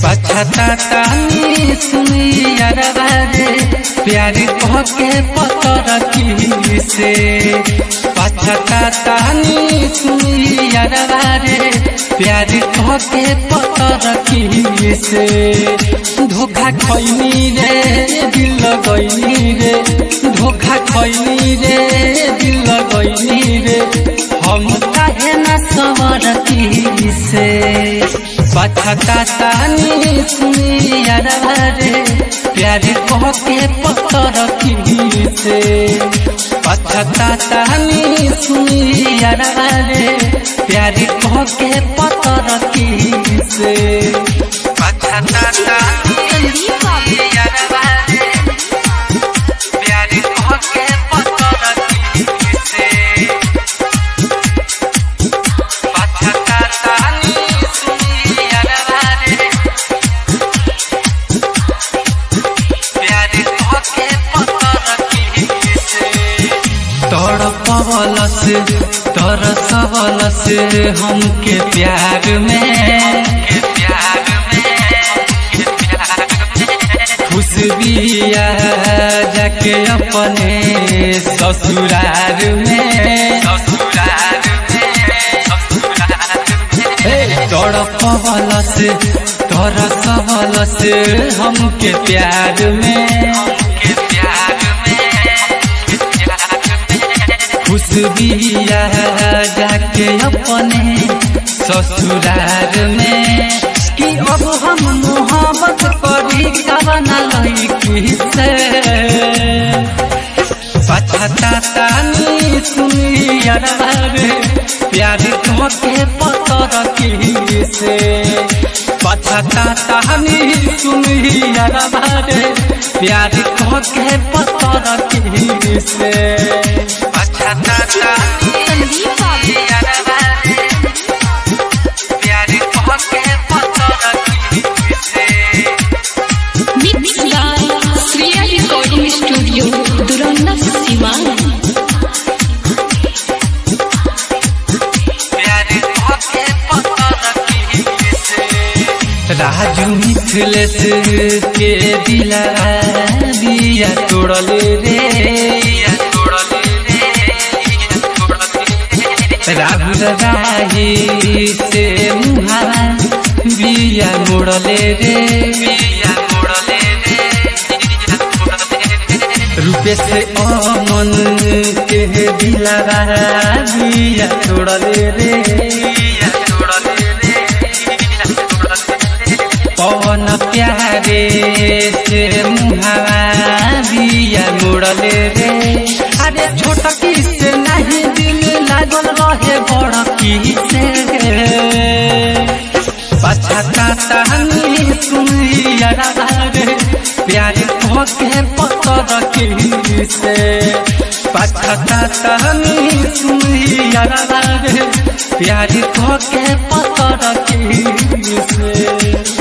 पछतानी सुनी यारवा रे प्यार कह के पतर की से पछतानी सुनी यारवा रे प्यार कह के पतर की से धोखा खैनी रे दिल गईनी रे धोखा खैनी रे दिल गईनी रे हम काहे न सवरती से पछतानी सुनी यारवा रे प्यार कह के पतर की से पछतानी सुनी यारवा रे प्यार कह के पतर की से पछतानी संदीप बाबू यारवा रे प्यार कह के पतर की से पछतानी सुनी यारवा रे प्यार कह के पतर की से तड़पवल से तरसवल से हमके प्यार में खुशबिया जाके अपने ससुरार में तड़पवल से तरसवल से हमके प्यार में खुशबिया जाके अपने ससुरार में कि अब हम मोहब्बत करी कवना लड़की से पछतानी सुनी यारवा रे प्यार कह के पतर की से पछतानी सुनी यारवा रे प्यार कह के पतर की से पछतानी संदीप बाबू यारवा रे प्यार कह के पतर की से mix by Shreya recording studio Durunda Siwan Raju Mithilesh के दिला दिया तोड़ले रे राहुल राही से मुहारा बिया मोड़ले रे रूपे से अमन के दिला दिया तोड़ले रे पवन प्यारे से मुहावा दिया मुड़ले रे अरे छोटकी से नहीं दिल लागल रहे बड़की से पछतानी सुनी यारा रे प्यार कह के पतर की से पछतानी सुनी यारा रे प्यार कह के पतर की से